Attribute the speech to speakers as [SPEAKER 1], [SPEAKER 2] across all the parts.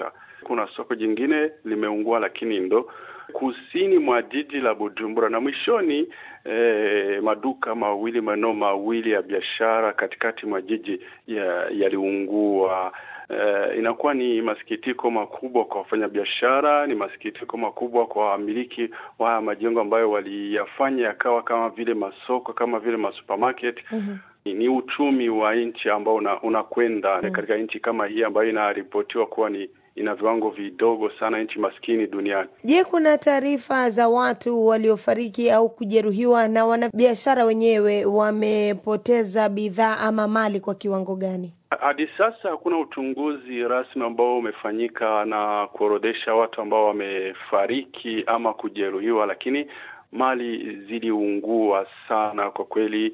[SPEAKER 1] iliyopita. Kuna soko jingine limeungua, lakini ndo kusini mwa jiji la Bujumbura, na mwishoni eh, maduka mawili maeneo mawili ya biashara katikati mwa jiji yaliungua. Uh, inakuwa ni masikitiko makubwa kwa wafanyabiashara, ni masikitiko makubwa kwa wamiliki wa majengo ambayo waliyafanya yakawa kama vile masoko, kama vile masupermarket. mm-hmm. Ni uchumi wa nchi ambao unakwenda una mm-hmm. katika nchi kama hii ambayo inaripotiwa kuwa ni ina viwango vidogo sana, nchi maskini duniani.
[SPEAKER 2] Je, kuna taarifa za watu waliofariki au kujeruhiwa na wanabiashara wenyewe wamepoteza bidhaa ama mali kwa kiwango gani?
[SPEAKER 1] Hadi sasa hakuna uchunguzi rasmi ambao umefanyika na kuorodhesha watu ambao wamefariki ama kujeruhiwa, lakini mali ziliungua sana kwa kweli.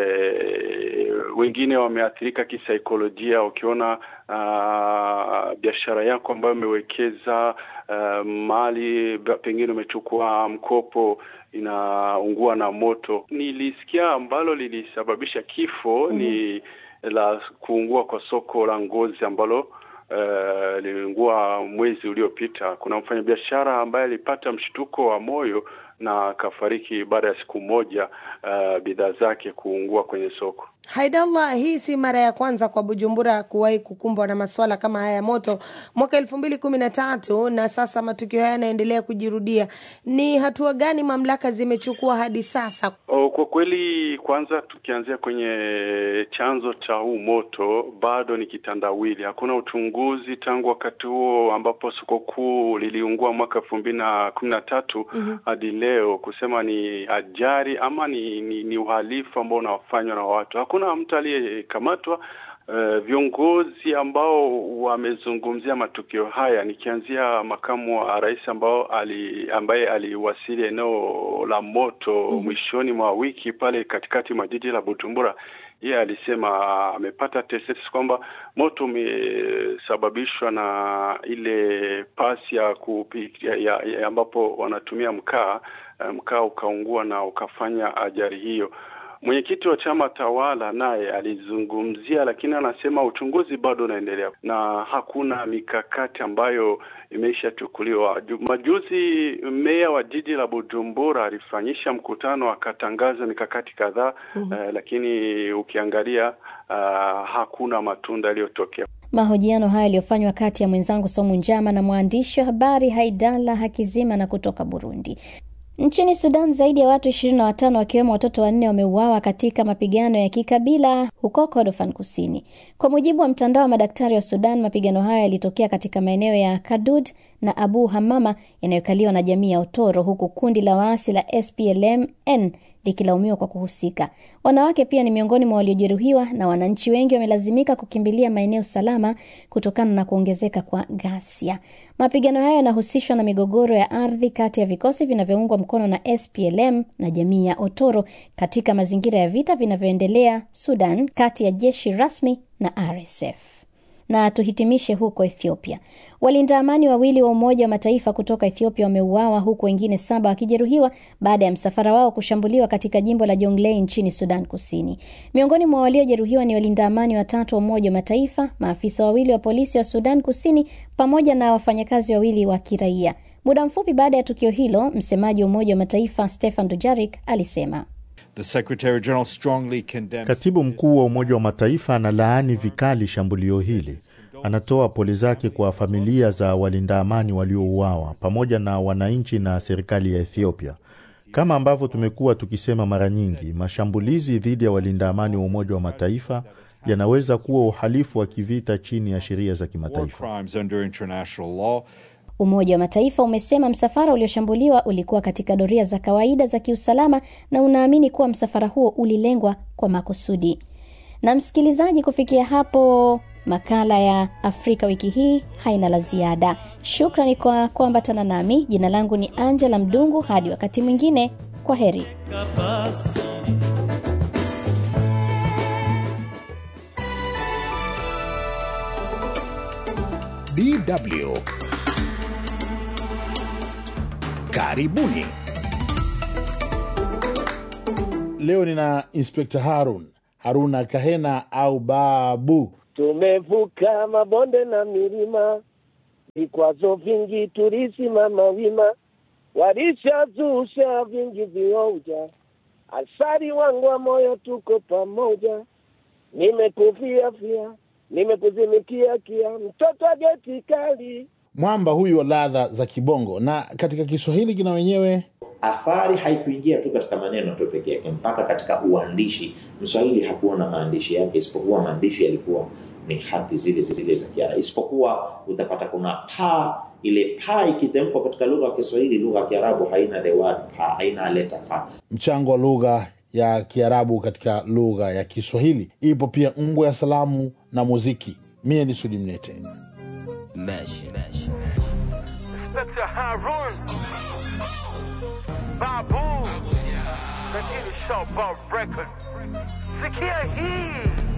[SPEAKER 1] E, wengine wameathirika kisaikolojia, ukiona uh, biashara yako ambayo umewekeza uh, mali pengine umechukua mkopo inaungua na moto. Nilisikia ambalo lilisababisha kifo mm-hmm. ni la kuungua kwa soko la ngozi ambalo uh, liliungua mwezi uliopita. Kuna mfanyabiashara ambaye alipata mshtuko wa moyo na akafariki baada ya siku moja uh, bidhaa zake kuungua kwenye soko.
[SPEAKER 2] Haidallah, hii si mara ya kwanza kwa Bujumbura kuwahi kukumbwa na masuala kama haya ya moto mwaka elfu mbili kumi na tatu na sasa matukio haya yanaendelea kujirudia. Ni hatua gani mamlaka zimechukua hadi sasa?
[SPEAKER 1] Oh, kwa kweli, kwanza tukianzia kwenye chanzo cha huu moto, bado ni kitandawili. Hakuna uchunguzi tangu wakati huo ambapo soko kuu liliungua mwaka elfu mbili na kumi na tatu hadi leo kusema ni ajali ama ni, ni, ni uhalifu ambao unafanywa na watu. Hakuna mtu aliyekamatwa. Uh, viongozi ambao wamezungumzia matukio haya, nikianzia makamu wa rais ambao ali, ambaye aliwasili eneo la moto mm-hmm. mwishoni mwa wiki pale katikati mwa jiji la Bujumbura, yeye alisema amepata tetesi kwamba moto umesababishwa na ile pasi ya kupikia ya, ya ambapo wanatumia mkaa, mkaa ukaungua na ukafanya ajali hiyo. Mwenyekiti wa chama tawala naye alizungumzia, lakini anasema uchunguzi bado unaendelea na hakuna mikakati ambayo imeshachukuliwa. Majuzi meya wa jiji la Bujumbura alifanyisha mkutano akatangaza mikakati kadhaa mm-hmm. uh, lakini ukiangalia uh, hakuna matunda yaliyotokea.
[SPEAKER 3] Mahojiano haya yaliyofanywa kati ya mwenzangu Somu Njama na mwandishi wa habari Haidala Hakizima na kutoka Burundi. Nchini Sudan zaidi ya watu ishirini na watano wakiwemo watoto wanne wameuawa katika mapigano ya kikabila huko Kordofan Kusini. Kwa mujibu wa mtandao wa madaktari wa Sudan, mapigano hayo yalitokea katika maeneo ya Kadud na Abu Hamama yanayokaliwa na jamii ya Otoro, huku kundi la waasi la SPLM-N likilaumiwa kwa kuhusika. Wanawake pia ni miongoni mwa waliojeruhiwa na wananchi wengi wamelazimika kukimbilia maeneo salama kutokana na kuongezeka kwa ghasia. Mapigano hayo yanahusishwa na migogoro ya ardhi kati ya vikosi vinavyoungwa mkono na SPLM na jamii ya Otoro katika mazingira ya vita vinavyoendelea Sudan kati ya jeshi rasmi na RSF. Na tuhitimishe huko Ethiopia. Walinda amani wawili wa Umoja wa Mataifa kutoka Ethiopia wameuawa huku wengine saba wakijeruhiwa baada ya msafara wao kushambuliwa katika jimbo la Jonglei nchini Sudan Kusini. Miongoni mwa waliojeruhiwa ni walinda amani watatu wa Umoja wa Mataifa, maafisa wawili wa polisi wa Sudan Kusini pamoja na wafanyakazi wawili wa kiraia. Muda mfupi baada ya tukio hilo, msemaji wa Umoja wa Mataifa Stefan Dujarric alisema
[SPEAKER 4] The Secretary General strongly condemns...
[SPEAKER 5] Katibu mkuu wa Umoja wa Mataifa analaani vikali shambulio hili. Anatoa pole zake kwa familia za walinda amani waliouawa pamoja na wananchi na serikali ya Ethiopia. Kama ambavyo tumekuwa tukisema mara nyingi, mashambulizi dhidi ya walinda amani wa Umoja wa Mataifa yanaweza kuwa uhalifu wa kivita chini ya sheria za kimataifa.
[SPEAKER 3] Umoja wa Mataifa umesema msafara ulioshambuliwa ulikuwa katika doria za kawaida za kiusalama na unaamini kuwa msafara huo ulilengwa kwa makusudi. Na msikilizaji, kufikia hapo makala ya Afrika wiki hii haina la ziada. Shukrani kwa kuambatana nami. Jina langu ni Angela Mdungu. Hadi wakati mwingine, kwa heri.
[SPEAKER 6] DW Karibuni.
[SPEAKER 7] Leo nina Inspekta Harun Haruna Kahena au Babu.
[SPEAKER 8] Tumevuka mabonde na milima vikwazo vingi tulisimama wima, walishazusha vingi vioja, asari wangu wa moyo tuko pamoja, nimekufia fia, nimekuzimikia kia, mtoto wa geti kali
[SPEAKER 7] mwamba huyu wa ladha za kibongo na katika kiswahili kina wenyewe
[SPEAKER 9] athari haikuingia tu katika maneno tu peke yake mpaka katika uandishi mswahili hakuwa na maandishi yake isipokuwa maandishi yalikuwa ni hati zile zile za kiara isipokuwa utapata kuna pa ile pa ikitamkwa katika lugha ya kiswahili lugha ya kiarabu haina the word pa haina leta pa
[SPEAKER 7] mchango wa lugha ya kiarabu katika lugha ya kiswahili ipo pia ngwe ya salamu na muziki mie ni sudi mnete
[SPEAKER 10] Mesh. Mesh.
[SPEAKER 11] Inspector Harun. Babu. Lakini Showboat Record. Sikia hii.